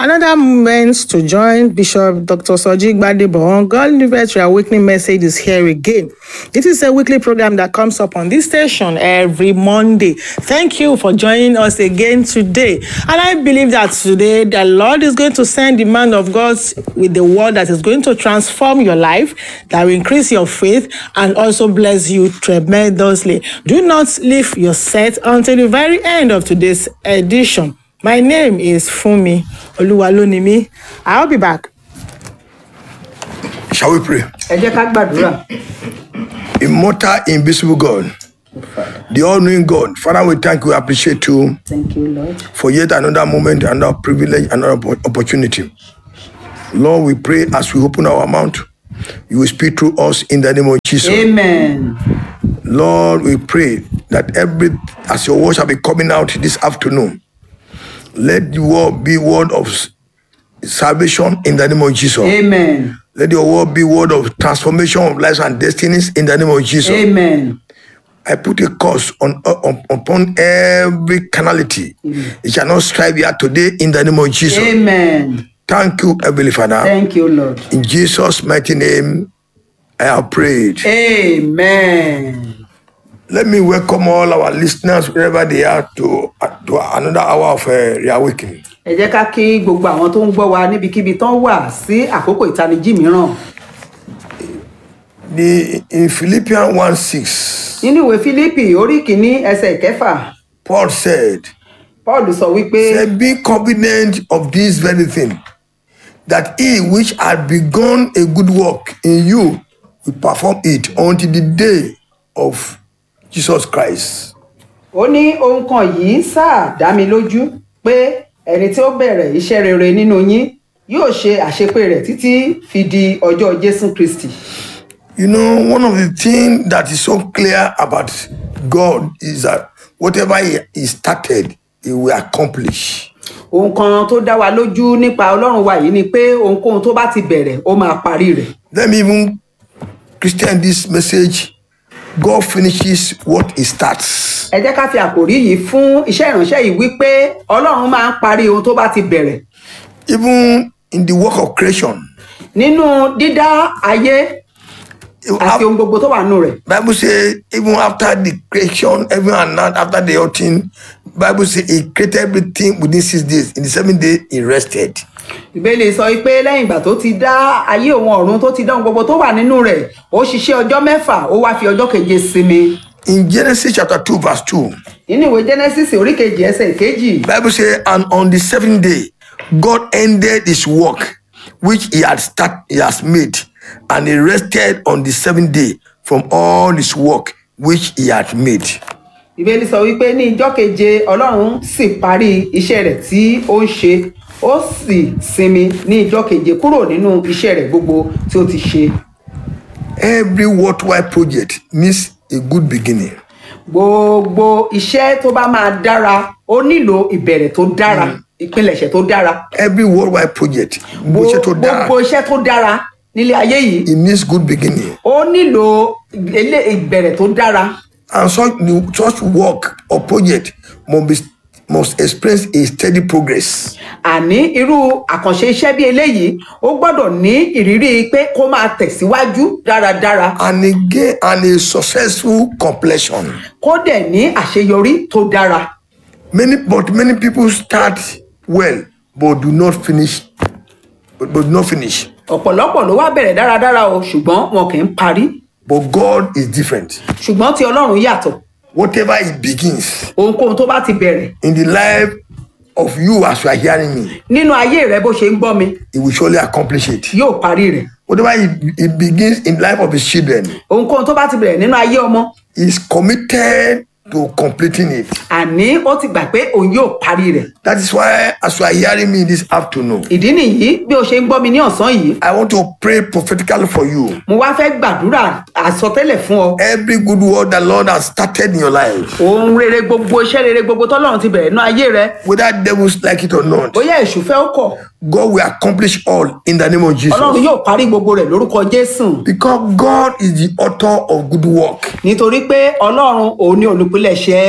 Another moment to join Bishop Dr. Soji Gbadebo on God Liberty Awakening Message is here again. This is a weekly program that comes up on this station every Monday. Thank you for joining us again today. And I believe that today the Lord is going to send the man of God with the word that is going to transform your life, that will increase your faith, and also bless you tremendously. Do not leave your set until the very end of today's edition. My name is Fumi Oluwalonimi. I'll be back. Shall we pray? ẹ jẹ́ ká gbàdúrà Immortal, invisible God, the all knowing God, Father, we thank you, appreciate you thank you lord for yet another moment, another privilege, another oppo- opportunity. Lord, we pray as we open our mouth, you will speak through us in the name of Jesus. amen Lord, we pray that every as your word shall be coming out this afternoon, let the word be word of s- salvation in the name of Jesus. amen Let your word be word of transformation of lives and destinies in the name of Jesus. amen I put a curse on, on upon every carnality. It shall not strive here today in the name of Jesus. amen Thank you, Heavenly Father. thank you lord In Jesus' mighty name, I have prayed. amen Let me welcome all our listeners wherever they are to, to another hour of uh, reawakening. ẹ jẹ́ ká kí gbogbo àwọn tó ń gbọ́ wa níbikíbi tán wà sí àkókò ìtanijí mìíràn The, in Philippians 1 6, nínú ìwé fílípì orí kìíní ẹsẹ̀ ìkẹfà Paul said, paul sọ wípé Say, be confident of this very thing, that he which had begun a good work in you will perform it until the day of Jesus Christ. ó ní ohun kan yìí sáà dá mi lójú pé ẹni tí ó bẹ̀rẹ̀ iṣẹ́ rere nínú yín yóò ṣe àṣepé rẹ̀ títí fi di ọjọ́ jésù kristi You know, one of the things that is so clear about God is that whatever he, he started, he will accomplish. ohun kan tó dá wa lójú nípa ọlọ́run wa yìí ni pé ohunkóhun tó bá ti bẹ̀rẹ̀ ó máa parí rẹ̀ Let me even Christian this message. God finishes what he starts. ẹ jẹ́ ká fi àkòrí yìí fún iṣẹ́ ìránṣẹ́ yìí wípé ọlọ́run máa ń parí ohun tó bá ti bẹ̀rẹ̀ Even in the work of creation, nínú dídá ayé àti ohun gbogbo tó wà nù rẹ̀ Bible say even after the creation, even and not after the whole thing, Bible say he created everything within six days. In the seventh day, he rested. ìbéèlè sọ pé lẹ́yìn ìgbà tó ti dá ayé òun ọ̀run tó ti dá ohun gbogbo tó wà nínú rẹ̀ ó ṣiṣẹ́ ọjọ́ mẹ́fà ó wá fi ọjọ́ keje sinmi In Genesis chapter 2, verse 2, nínú ìwé genesis orí kejì ẹsẹ̀ kejì Bible say, and on the seventh day, God ended his work which he had start, he has made, and he rested on the seventh day from all his work which he had made. ìbéèlè sọ wípé ní ìjọ́ keje ọlọ́run sì parí iṣẹ́ rẹ̀ tí ó ń ṣe ó sì sinmi ní ìjọ́ keje kúrò nínú iṣẹ́ rẹ̀ gbogbo tí ó ti ṣe Every worthwhile project needs a good beginning. gbogbo iṣẹ́ tó bá máa dára ó nílò ìbẹ̀rẹ̀ tó dára ìpilẹ̀ṣẹ̀ tó dára Every worldwide project, bó ṣe tó dára, gbogbo iṣẹ́ tó dára nílé ayé yìí it needs good beginning. ó nílò ilé ìbẹ̀rẹ̀ tó dára And such, such work or project must, be, must experience a steady progress. àní irú àkànṣe iṣẹ́ bí eléyìí ó gbọ́dọ̀ ní ìrírí pé kó máa tẹ̀síwájú dáradára And again, and a successful completion. kó dẹ̀ ní àṣeyọrí tó dára Many, but many people start well, but do not finish. But, but do not finish. ọ̀pọ̀lọpọ̀ ló wá bẹ̀rẹ̀ dáradára o ṣùgbọ́n wọn kì í parí But God is different. ṣùgbọ́n tí ọlọ́run yàtọ̀ Whatever He begins ohunkóhun tó bá ti bẹ̀rẹ̀ in the life of you as you are hearing me, nínú ayé rẹ bó ṣe ń gbọ́ mi He will surely accomplish it. yóò parí rẹ̀ Whatever He, he begins in life of His children, ohunkóhun tó bá ti bẹ̀rẹ̀ nínú ayé ọmọ He is committed to completing it. àní ó ti gbà pé òun yóò parí rẹ̀ That is why, as you are hearing me this afternoon, ìdí nìyí bí o ṣe ń gbọ́ mi ní ọ̀sán yìí I want to pray prophetically for you. mo wá fẹ́ gbàdúrà àsọtẹ́lẹ̀ fún ọ Every good word the Lord has started in your life, ohun rere gbogbo iṣẹ́ rere gbogbo tọ́lọ́run ti bẹ̀rẹ̀ nínú ayé rẹ whether devils like it or not, bóyá èṣù fẹ́ ó kọ̀ God will accomplish all in the name of Jesus. ọlọ́run yóò parí gbogbo rẹ̀ lórúkọ jésù Because God is the author of good work. nítorí pé ọlọ́run òun ni olùpilẹ̀ṣẹ̀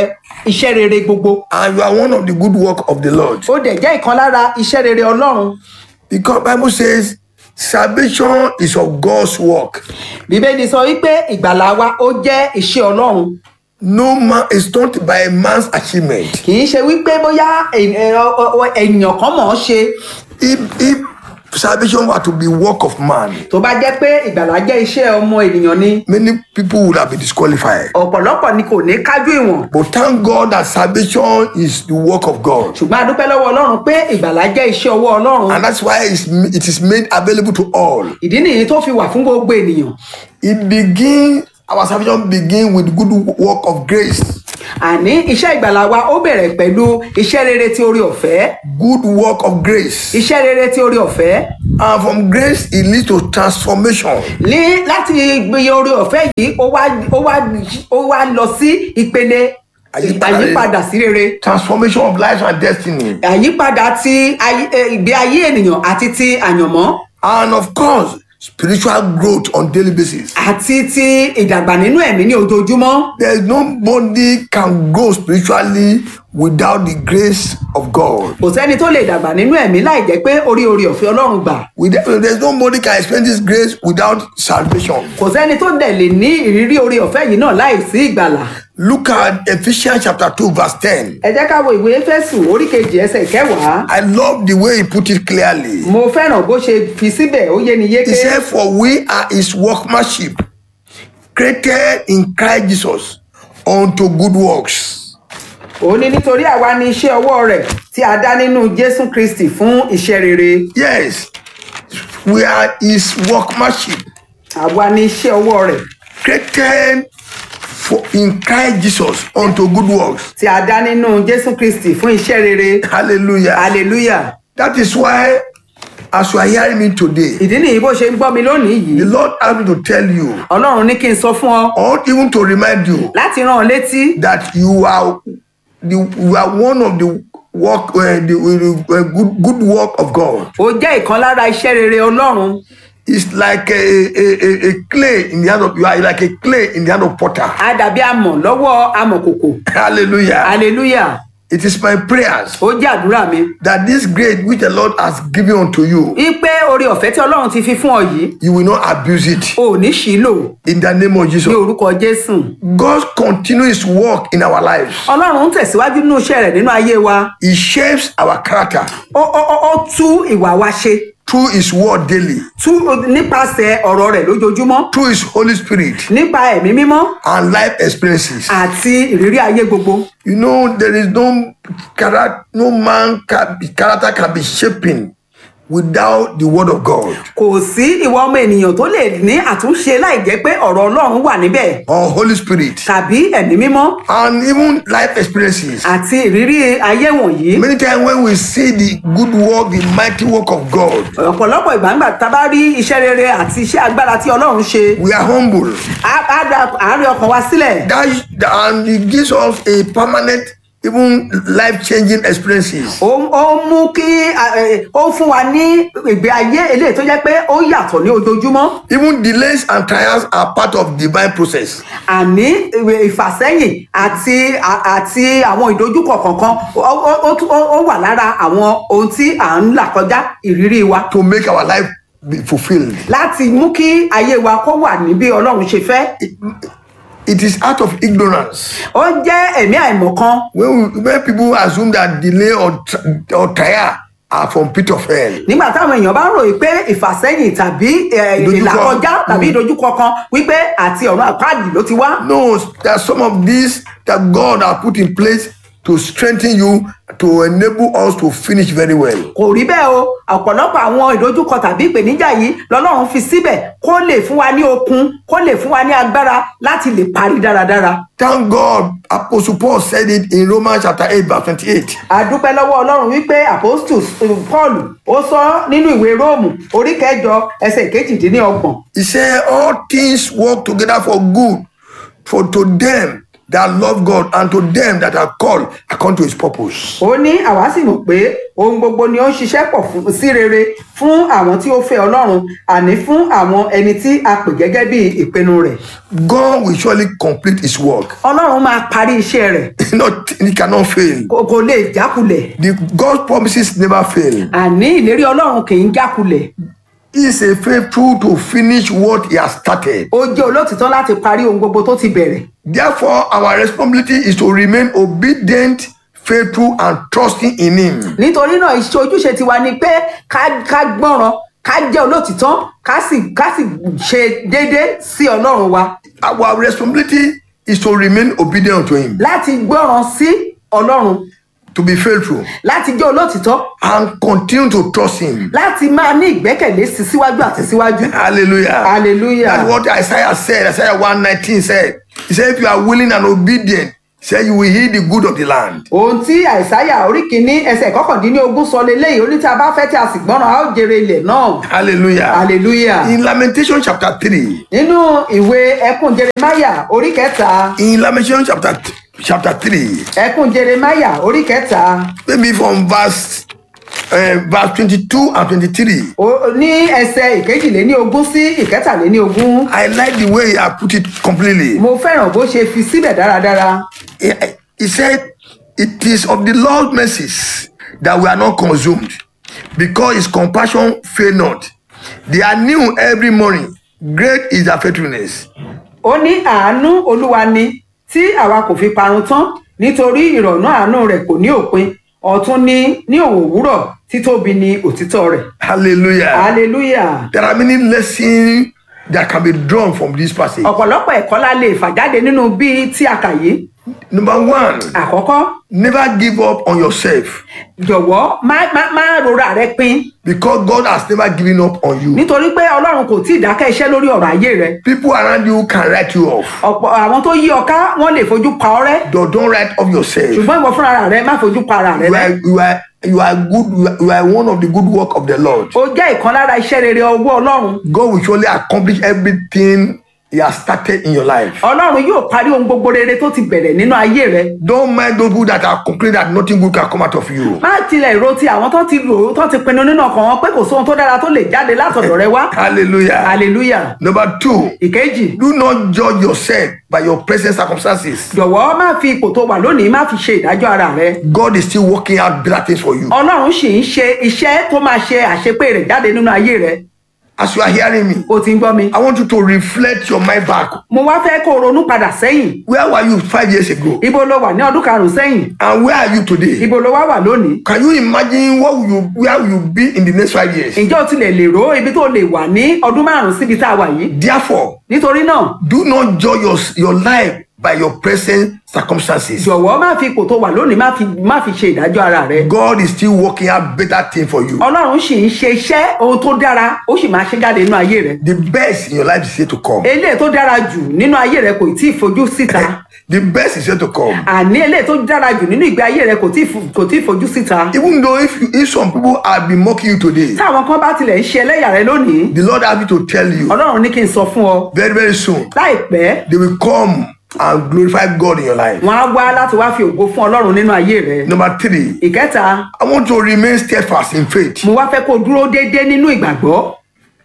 iṣẹ́ rere gbogbo and you are one of the good work of the Lord. ó dẹ̀ jẹ́ ìkan lára iṣẹ́ rere ọlọ́run Because Bible says salvation is of God's work. bíbélì sọ wípé ìgbàlà wa ó jẹ́ iṣẹ́ ọlọ́run No man is not by a man's achievement. kì í ṣe wípé bóyá ẹ- ẹ- ọ- ọ- ènìyàn kan mọ̀ ọ́n ṣe If if salvation were to be work of man, tó bá jẹ́ pé ìgbàlà jẹ́ iṣẹ́ ọmọ ènìyàn ni many people would have been disqualified. ọ̀pọ̀lọpọ̀ ni kò ní kájú ìwọ̀n But thank God that salvation is the work of God. ṣùgbọ́n a dúpẹ́ lọ́wọ́ ọlọ́run pé ìgbàlà jẹ́ iṣẹ́ ọwọ́ ọlọ́run And that's why it's, it is made available to all. ìdí nìyí tó fi wà fún gbogbo ènìyàn It begins, our salvation begins with good work of grace. àní iṣẹ́ ìgbàlà wa ó bẹ̀rẹ̀ pẹ̀lú iṣẹ́ rere tí orí ọ̀fẹ́ Good work of grace. iṣẹ́ rere tí orí ọ̀fẹ́ And from grace, it leads to transformation. ní láti gbìyànjú orí ọ̀fẹ́ yìí ó wá ó wá ó wá lọ sí ìpele Àyípadà rere. àyípadà sí rere Transformation of life and destiny. àyípadà ti ayé- eh, ìgbé ayé ènìyàn àti ti àyànmọ́ And of course, spiritual growth on daily basis. àti ti ìdàgbà nínú ẹ̀mí ní ojoojúmọ́ There is nobody can grow spiritually without the grace of God. kò sẹ́ni tó lè dàgbà nínú ẹ̀mí láì jẹ́ pé orí orí ọ̀fẹ́ ọlọ́run gbà With- There's nobody can experience this grace without salvation. kò sẹ́ni tó dẹ̀ lè ní ìrírí orí ọ̀fẹ́ yìí náà láì sí ìgbàlà Look at Ephesians chapter 2, verse 10. ẹ jẹ́ ká wo ìwé éfésù orí kejì ẹsẹ̀ kẹwàá I love the way he put it clearly. mo fẹ́ràn bó ṣe fi síbẹ̀ ó yé ni He yéké said, For we are his workmanship, created in Christ Jesus unto good works. ó ní nítorí àwa ni iṣẹ́ ọwọ́ rẹ̀ tí a dá nínú jésù kristi fún iṣẹ́ rere Yes, we are his workmanship, àwa ni iṣẹ́ ọwọ́ rẹ̀ created for in Christ Jesus unto good works. tí a dá nínú jésù kristi fún iṣẹ́ rere Hallelujah. hallelujah That is why, as you are hearing me today, ìdí nìyí bó ṣe ń gbọ́ mi lónìí the yìí Lord asked me to tell you, ọlọ́run ní kí n sọ fún ọ or even to remind you, láti rán ọ létí that you are the you are one of the work uh, the uh, good good work of God. ó jẹ́ ìkan lára iṣẹ́ rere ọlọ́run It's like a, a, a, a clay in the hand of you are like a clay in the hand of potter. á dàbí amọ̀ lọ́wọ́ amọ̀kòkò Hallelujah. hallelujah It is my prayers ó jẹ́ àdúrà mi that this grace which the Lord has given unto you, wípé oore ọ̀fẹ́ tí ọlọ́run ti fi fún ọ yìí you will not abuse it. ò ní ṣìlò In the name of ní Jesus. orúkọ jésù God continue his work in our lives. ọlọ́run ń tẹ̀síwájú nínú iṣẹ́ rẹ̀ nínú ayé wa He shapes our character ó ó ó ó tú ìwà wa ṣe through his word daily, tú nípasẹ̀ ọ̀rọ̀ rẹ̀ lójoojúmọ́ through his Holy Spirit nípa ẹ̀mí mímọ́ and life experiences. àti ìrírí ayé gbogbo You know, there is no character, no man can be, character can be shaping without the word of God kò sí ìwà ọmọ ènìyàn tó lè ní àtúnṣe láì jẹ́ pé ọ̀rọ̀ ọlọ́run wà níbẹ̀ or Holy Spirit tàbí ẹ̀mí mímọ́ and even life experiences. àti ìrírí ayé wọ̀nyí Many times when we see the good work, the mighty work of God, ọ̀pọ̀lọpọ̀ ìgbà ńgbà tá a bá rí iṣẹ́ rere àti iṣẹ́ agbára tí ọlọ́run ṣe we are humble. á á da àárín ọkàn wa sílẹ̀ That is- and it gives us a permanent, even life-changing experiences. ó ó mú kí a- ẹ, ó fún wa ní ìgbé ayé eléyìí tó jẹ́ pé ó yàtọ̀ ní ojoojúmọ́ Even delays and trials are part of divine process. àní ìwé ìfàsẹ́yìn àti à- àti àwọn ìdojúkọ kọ̀ọ̀kan ó- ó ó tún- ó- ó wà lára àwọn ohun tí à ń là kọjá ìrírí wa to make our life be fulfilled. láti mú kí ayé wa kó wà ní bí ọlọ́run ṣe fẹ́ It is out of ignorance. ó jẹ́ ẹ̀mí àìmọ̀kan When, we, when people assume that delay or, tr- or trial are from pit of hell, nígbà táwọn èèyàn bá ròyìn pé ìfàsẹ́yìn tàbí ẹ, Ìdojúkọ. ìlàkọjá tàbí ìdojúkọ kan wípé àti ọ̀run àpáàdì ló ti wá no, there are some of these that God has put in place to strengthen you, to enable us to finish very well. kò rí bẹ́ẹ̀ o ọ̀pọ̀lọpọ̀ àwọn ìdojúkọ tàbí ìpèníjà yìí lọ́lọ́run fi síbẹ̀ kó lè fún wa ní okun kó lè fún wa ní agbára láti lè parí dáradára. Thank God, Apostle Paul said it in Romans chapter 8, verse 28. a dúpẹ́ lọ́wọ́ ọlọ́run wípé apostle paul ó sọ nínú ìwé róòmù orí kẹjọ ẹsẹ̀ kejìdínlọ́gbọ̀n He said, All things work together for good for to them that love God and to them that are called according to his purpose. ó ní àwa sì mọ̀ pé ohun gbogbo ni ó ń ṣiṣẹ́ pọ̀ fún- sí rere fún àwọn tí ó fẹ́ ọlọ́run àní fún àwọn ẹni tí a pè gẹ́gẹ́ bí ìpinnu rẹ̀ God will surely complete his work. ọlọ́run máa parí iṣẹ́ rẹ̀ Not, he cannot fail. kò kò lè jákulẹ̀ The God's promises never fail. àní ìlérí ọlọ́run kì í jákulẹ̀ He is a faithful to finish what he has started. ó jẹ́ olótìtọ́ láti parí ohun gbogbo tó ti bẹ̀rẹ̀ Therefore, our responsibility is to remain obedient, faithful, and trusting in him. nítorí náà iṣẹ́ ojúṣe tiwa ni pé ká ká gbọ́ràn ká jẹ́ olótìtọ́ ká sì ká sì ṣe déédéé sí ọlọ́run wa Our responsibility is to remain obedient to him, láti gbọ́ràn sí ọlọ́run to be faithful, láti jẹ́ olótìtọ́ and continue to trust him. láti máa ní ìgbẹ́kẹ̀lé sí síwájú àti síwájú. Hallelujah. Hallelujah. That's what Isaiah said. Isaiah 119 said. He said, If you are willing and obedient, he said, you will hear the good of the land. ohun tí àìsáyà orí kìíní ẹsẹ̀ kọkàndínlógún sọ leléyìí ó ní tí a bá fẹ́ tí a sì gbọ́ràn a ó jèrè ilẹ̀ náà Hallelujah. hallelujah. In Lamentation chapter 3, nínú ìwé ẹkùn jeremaya orí kẹta in Lamentation chapter chapter 3, ẹkùn jeremaya orí kẹta maybe from verse uh, verse 22 and 23. ó- ní ẹsẹ̀ ìkejìléní ogún sí ìkẹtàléní ogún I like the way I put it completely. mo fẹ́ràn bó ṣe fi síbẹ̀ dáradára He, he said, It is of the Lord's mercies that we are not consumed, because his compassion fail not. They are new every morning. Great is their faithfulness. ó ní àánú olúwa ni tí àwa kò fi parun tán nítorí ìrọ̀nà àánú rẹ̀ kò ní òpin ọ̀tún ní ní òun òwúrọ̀ títóbi ni òtítọ́ rẹ̀ Hallelujah. hallelujah. There are many lessons that can be drawn from this passage. ọ̀pọ̀lọpọ̀ ẹ̀kọ́ la lè fà jáde nínú bí tí a kà yìí Number one, àkọ́kọ́ never give up on yourself jọ̀wọ́ má má má rora rẹ pin because God has never given up on you. nítorí pé ọlọ́run kò tí ì dákẹ́ iṣẹ́ lórí ọ̀rọ̀ ayé rẹ People around you can write you off. ọ̀pọ̀ àwọn tó yí ọ ká wọ́n lè fojú pa ọ́ rẹ́ Don't, don't write off yourself. ṣùgbọ́n ìwọ fúnra rẹ má fojú pa ara rẹ You rẹ́ are, you are, you are good. You are, you are one of the good work of the Lord. ó jẹ́ ìkan lára iṣẹ́ rere ọwọ́ ọlọ́run God will surely accomplish everything He has started in your life. ọlọ́run yóò parí ohun gbogbo rere tó ti bẹ̀rẹ̀ nínú ayé rẹ Don't mind those people that are complaining that nothing good can come out of you. má tilẹ̀ ro ti àwọn tó ti rò ó tó ti pinnu nínú ọkàn wọn pé kò sóhun tó dára tó lè jáde látọ̀dọ̀ rẹ wá Hallelujah. hallelujah Number two, ìkejì do not judge yourself by your present circumstances. jọ̀wọ́ má fi ipò tó wà lónìí má fi ṣe ìdájọ́ ara rẹ God is still working out better things for you. ọlọ́run sì ń ṣe iṣẹ́ tó máa ṣe àṣepé rẹ̀ jáde nínú ayé rẹ As you are hearing me, o ti ń gbọ́ mi. I want you to reflect your mind back. mo wá fẹ́ kó o ronú padà sẹ́yìn Where were you five years ago? ibo ló wà ní ọdún karùn-ún sẹ́yìn And where are you today? ibo ló wá wà lónìí. Can you imagine what will you, where will you be in the next five years? ǹjẹ́ o tilẹ̀ lè rò ibi tó lè wà ní ọdún márùn-ún síbi tá a wà yìí. Therefore, nítorí náà do not judge your, your life by your present circumstances. jọ̀wọ́ má fi ipò tó wà lónìí má fi má fi ṣe ìdájọ́ ara rẹ. God is still working out better things for you. ọlọ́run sì ń ṣe iṣẹ́ ohun tó dára ó sì máa ṣe jáde nínú ayé rẹ. The best in your life is yet to come. eléyìí tó dára jù nínú ayé rẹ kò tí ì fojú síta. The best is yet to come. àní eléyìí tó dára jù nínú ìgbé ayé rẹ kò tí ì fo- kò tí ì fojú síta. Even though if, you, if some people have been mocking you today, táwọn kan bá tilẹ̀ ń ṣe ẹlẹ́yà rẹ lónìí the Lord has me to tell you ọlọ́run ní kí n sọ fún ọ very, very soon, láìpẹ́ they will come and glorify God in your life. wọn á wá láti wá fi ògo fún ọlọ́run nínú ayé rẹ. Number three, ìkẹta I want to remain steadfast in faith. mo wá fẹ́ kó o dúró déédéé nínú ìgbàgbọ́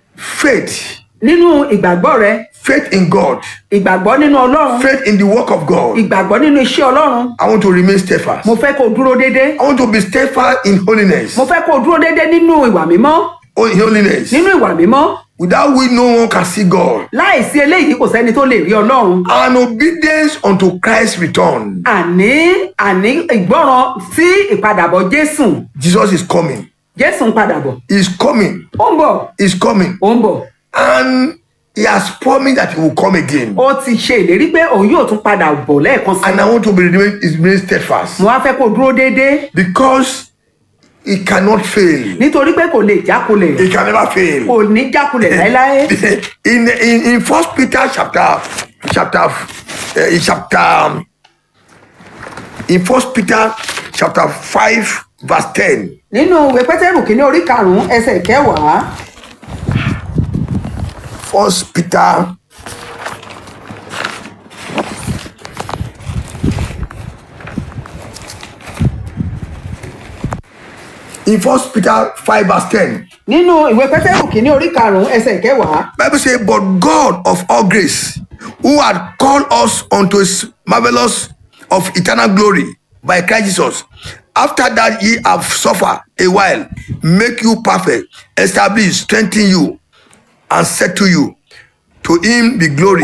Faith, nínú ìgbàgbọ́ rẹ faith in God, ìgbàgbọ́ nínú ọlọ́run faith in the work of God. ìgbàgbọ́ nínú iṣẹ́ ọlọ́run I want to remain steadfast. mo fẹ́ kó o dúró déédéé I want to be steadfast in holiness. mo fẹ́ kó o dúró déédéé nínú ìwà mímọ́ Oh, in holiness. nínú ìwà mímọ́ Without which no one can see God. láìsí eléyìí kò sẹ́ni tó lè rí ọlọ́run And obedience unto Christ's return. àní àní ìgbọ́ràn sí ìpadàbọ̀ jésù Jesus is coming. jésù ń padà bọ̀ He's coming. ó ń bọ̀ He's coming. ó ń bọ̀ And he has promised that he will come again. ó ti ṣe ìlérí pé òun yóò tún padà bọ̀ lẹ́ẹ̀kan sí And I want to be remain, is remain steadfast. mo wá fẹ́ kó o dúró déédéé Because he cannot fail. nítorí pé kò lè jákulẹ̀ He can never fail. kò ní jákulẹ̀ láéláé in in in First Peter chapter chapter uh, in chapter um, in First Peter chapter five verse ten. nínú ìwé pétérù kìíní orí karùnún ẹsẹ̀ kẹwàá First Peter In First Peter 5 verse 10, nínú ìwé pétérù kìíní orí karùnún ẹsẹ̀ ìkẹwàá Bible says, But God of all grace, who had called us unto his marvelous of eternal glory by Christ Jesus, after that ye have suffered a while, make you perfect, establish, strengthen you, and settle you. To him be glory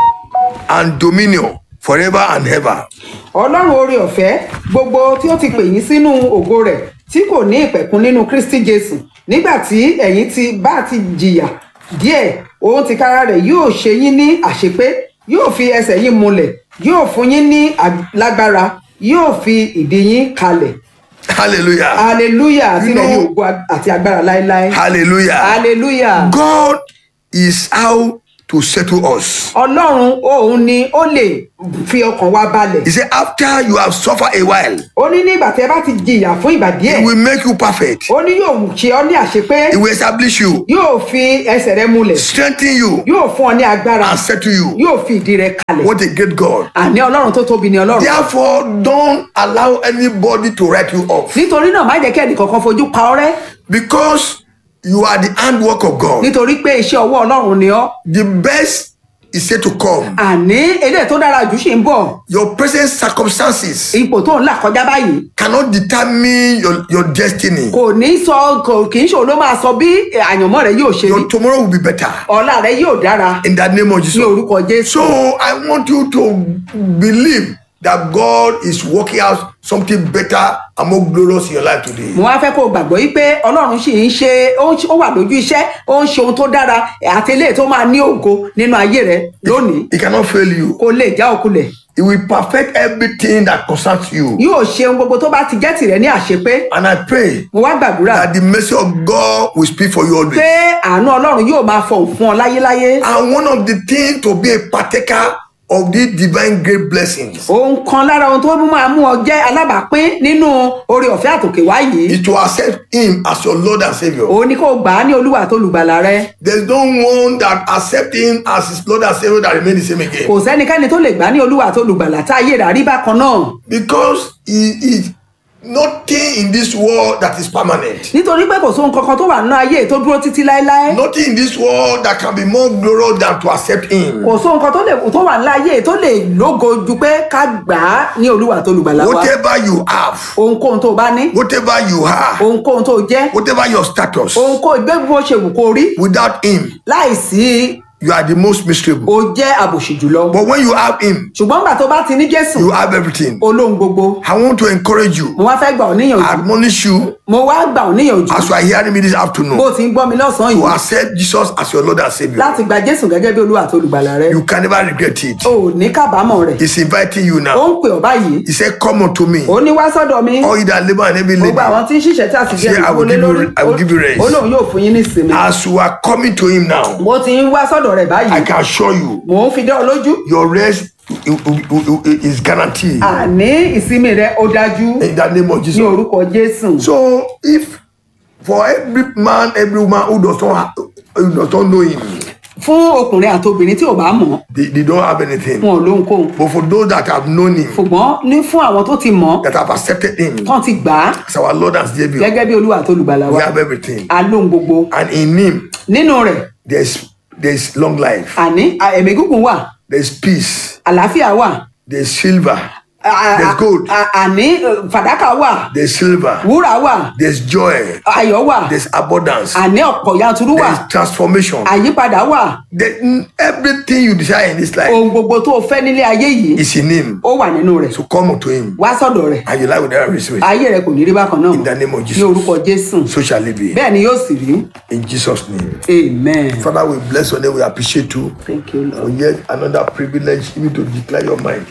and dominion forever and ever. ọlọ́run oore ọ̀fẹ́ gbogbo tí ó ti pè yín sínú ògo rẹ̀ tí kò ní ìpẹ̀kun nínú kristi jésù nígbà tí ẹ̀yin ti bá ti jìyà díẹ̀ òun ti kára rẹ̀ yóò ṣe yín ní àṣepé yóò fi ẹsẹ̀ yín múlẹ̀ yóò fún yín ní ag- lágbára yóò fi ìdí yín kalẹ̀ Hallelujah. hallelujah You tilẹ̀ ní know- ògo ag- àti agbára láéláé Hallelujah. hallelujah God is how to settle us. ọlọ́run òun ni ó lè fi ọkàn wa balẹ̀ He said, after you have suffered a while, ó ní nígbà tí ẹ bá ti jìyà fún ìgbà díẹ̀ He will make you perfect. ó ní yóò ṣe ọ́ ní àṣepé He will establish you, yóò fi ẹsẹ̀ rẹ múlẹ̀ strengthen you, yóò fún ọ ní agbára and settle you. yóò fi ìdí rẹ kalẹ̀ What a great God. àní ọlọ́run tó tóbi ni ọlọ́run Therefore, don't allow anybody to write you off nítorí náà má jẹ́ kí ẹnìkankan fojú pa ọ́ rẹ́ because you are the handwork of God. nítorí pé iṣẹ́ ọwọ́ ọlọ́run ni ọ́ The best is yet to come. àní eléyìí tó dára jù ṣì ń bọ̀ Your present circumstances ipò tó ń là kọjá báyìí cannot determine your, your destiny. kò ní sọ kò kì í ṣòro ló máa sọ bí àyànmọ́ rẹ yóò ṣe rí Your tomorrow will be better ọ̀la rẹ yóò dára in the name of ní Jesus. orúkọ jésù So I want you to believe that God is working out something better and more glorious in your life today. mo wá fẹ́ kó o gbàgbọ́ yí pé ọlọ́run sì ń ṣe ó ń ṣe- ó wà lójú iṣẹ́ ó ń ṣe ohun tó dára àti eléyìí tó máa ní ògo nínú ayé rẹ lónìí He cannot fail you. kó lè já òkulẹ̀ He will perfect everything that concerns you. yóò ṣe ohun gbogbo tó bá ti jẹ́ tìrẹ ní àṣepé And I pray mo wá gbàdúrà that the mercy of God will speak for you always. pé àánú ọlọ́run yóò máa fọ̀hún fún ọ láyéláyé And one of the things to be a partaker of these divine great blessings ohun kan lára ohun tó mú máa mú ọ jẹ́ alábàápín nínú oore ọ̀fẹ́ àtòkè wá yìí is to accept Him as your Lord and Savior. òun ni kó gbà á ní olúwa tó lùgbàlà rẹ There's no one that accept Him as his Lord and Savior that remain the same again. kò sẹ́nikẹ́ni tó lè gbà á ní olúwa tó lùgbàlà tá ayé rà rí bákan náà Because He is nothing in this world that is permanent. nítorí pé kò sóhun kankan tó wà nínú ayé tó dúró títí láéláé Nothing in this world that can be more glorious than to accept Him. kò sóhun kan tó lè tó wà nínú ayé tó lè lógo ju pé ká gbà á ní olúwa tó lùgbàlà wa Whatever you have, ohunkóhun tó bá ní whatever you are, ohunkóhun tó jẹ́ whatever your status, ohunkóhun gbé bó ṣe wù kó rí without Him, láìsí you are the most miserable. o jẹ́ àbòsí jùlọ But when you have Him, ṣùgbọ́n gbà tó bá ti ní jésù you have everything. olóhun gbogbo I want to encourage you, mo wá fẹ́ gbà ọ́ níyànjú admonish you mo wá gbà ọ́ níyànjú as you are hearing me this bó afternoon ti ń gbọ́ mi lọ́sàn-án to yìí accept Jesus as your Lord and Savior. láti gba jésù gẹ́gẹ́ bí olúwa tó olùgbàlà rẹ You can never regret it. o ò ní kábàámọ̀ rẹ̀ He's inviting you ó now. ń pè ọ́ báyìí He said, Come unto me, ó ní wá sọ́dọ̀ mi all you that labor and heavy gbogbo labor. àwọn tí ń ṣiṣẹ́ tí a sì jẹ́ Say, I will ìdíwọlé give you- lórí I will give you rest. ó lóun yóò fún yín ní ìsinmi As you are coming to Him now, mo ti ń wá sọ́dọ̀ rẹ̀ I báyìí can assure you, mò ń fi dá ọ lójú your rest i- i- i- i- is guaranteed àní ìsinmi rẹ ó dájú in the name of ní Jesus. orúkọ jésù So, if for every man, every woman who does not, ha- who does not know Him, fún ọkùnrin àti obìnrin tí ò bá mọ̀ they, they don't have anything. wọn ò lóhunkóhun But for those that have known Him, ṣùgbọ́n ní fún àwọn tó ti mọ̀ that have accepted Him tán ti gbà á as our Lord and Savior, gẹ́gẹ́ bí olúwa tó olùgbàlà we wa have everything. a lóhun gbogbo And in Him, nínú rẹ̀ there's there's long life, àní à- ẹ̀mí gígùn wà there's peace, àlàáfíà wà there's silver, à- à- There's gold. à- àní eh, fàdákà wà there's silver, wúrà wà there's joy, ayọ̀ wà there's abundance, àní ọ̀pọ̀ yanturu wà there's transformation. àyípadà wà There- mm, everything you desire in this life ohun gbogbo tó o fẹ́ nílé ayé yìí is in Him. ó wà nínú rẹ̀ So come to Him, wá sọ́dọ̀ rẹ̀ and your life will never be sweet. ayé rẹ̀ kò ní rí bákan náà In the name of ní Jesus. orúkọ jésù So shall it be. bẹ́ẹ̀ ni yóò sì rí In Jesus' name. amen Father, we bless your name. We appreciate you thank you for lord yet another privilege even to declare your mind.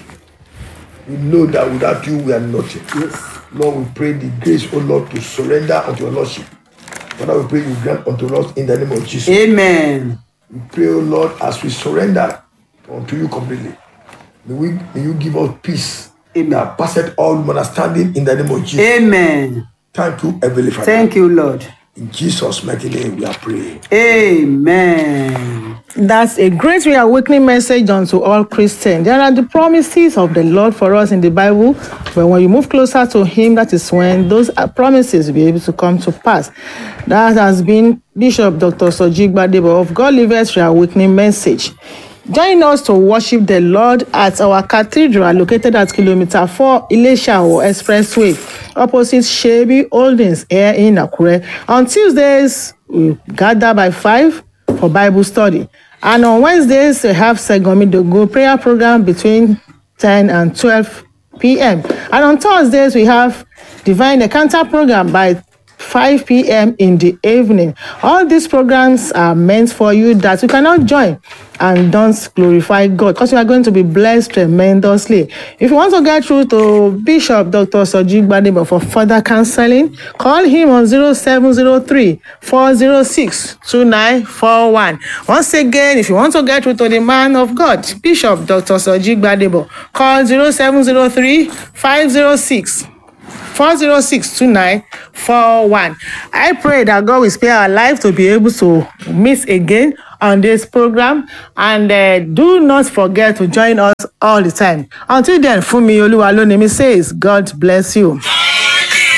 We know that without you we are nothing. yes Lord, we pray the grace, O Lord, to surrender unto your Lordship. Father, we pray you grant unto us in the name of Jesus. amen We pray, O Lord, as we surrender unto you completely. May, we, may you give us peace Amen. that passeth all understanding in the name of Jesus. amen Thank you, Heavenly Father. thank you lord In Jesus' mighty name we are praying. amen. That's a great reawakening message unto all Christians. There are the promises of the Lord for us in the Bible, but when you move closer to Him, that is when those uh, promises will be able to come to pass. That has been Bishop Dr. Soji Gbadebo of God Liveth Reawakening Message. Join us to worship the Lord at our cathedral located at kilometer 4 Ilesha Expressway, opposite Shebi Holdings here in Akure. On Tuesdays, we gather by 5 for Bible study. And on Wednesdays, we have Segomi Dogo prayer program between 10 and 12 p.m. And on Thursdays, we have Divine Encounter program by 5 p.m. in the evening. All these programs are meant for you that you cannot join and don't glorify God because you are going to be blessed tremendously. If you want to get through to Bishop Dr. Soji Gbadebo for further counseling, call him on 0703 406 2941. Once again, if you want to get through to the man of God, Bishop Dr. Soji Gbadebo, call 0703 506 4062941. I pray that God will spare our life to be able to meet again on this program and uh, do not forget to join us all the time. Until then, Fumi Oluwalonimi says, God bless you.